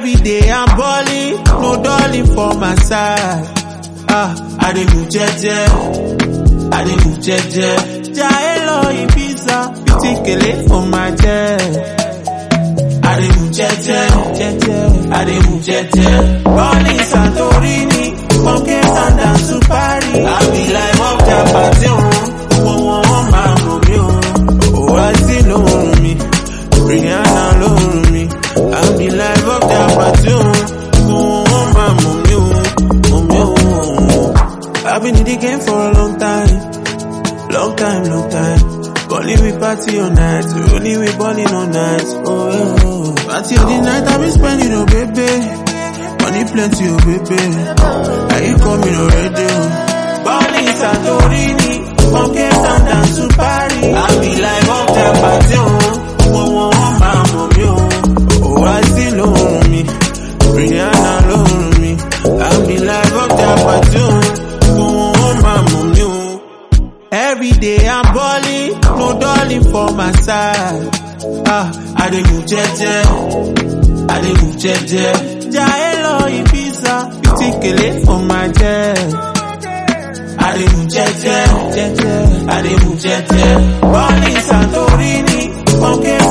Every day I'm balling, no darling for my side. Ah, I dey move jeje, I dey move jeje. Jaelo Ibiza, beauty kele for my jet. I dey move jeje, jeje, I dey move jeje. Running Santorini, from Cape Town down to Paris. I be like up their party, oh, oh, oh, oh, my mommy, oh. Oh, I see no me, Rihanna lóhùn mi. I be like up their party, oh, oh, oh, my mommy, oh, mommy, oh. I've been in the game for a long time, long time, long time. Calling we party all night, only we balling all night. Oh, yeah, oh. Party all the night, I been spending, oh baby. Money plenty, oh baby. Are you coming already? Oh? Balling Santorini, from Cape Town down to Paris. I be like up there party, oh, oh, oh, oh, my mommy, oh. Oh, I see no me, Rihanna lóhùn mi. I be like up there party, oh, oh, oh, oh, my mommy, oh. Every day I'm balling, no darling for my side. Ah, I dey move jeje, I dey move jeje. Jaelo Ibiza, beauty kele for my jet. I dey move jeje, jeje, I dey move jeje. Running Santorini, from Cape